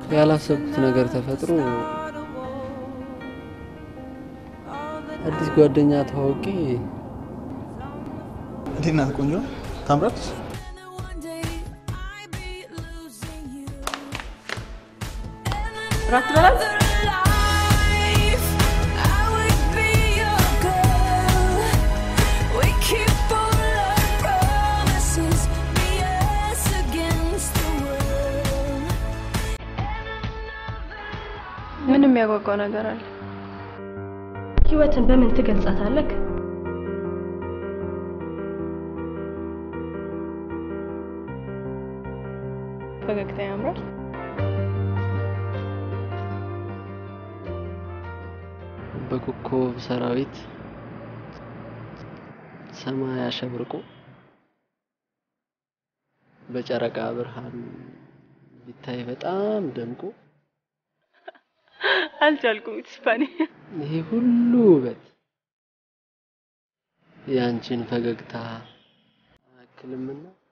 ያላሰብኩት ነገር ተፈጥሮ አዲስ ጓደኛ ተዋውቄ እንዴት ናት? ቆንጆ ታምራለች። ራት ትበላል? ምን የሚያጓጓ ነገር አለ? ህይወትን በምን ትገልጻታለህ? ፈገግታ ያምራል። በኮከብ ሰራዊት ሰማይ አሸብርቆ በጨረቃ ብርሃን ቢታይ በጣም ደምቆ አልቻልኩም። ስፓኒ ይሄ ሁሉ ውበት የአንቺን ፈገግታ አያክልምና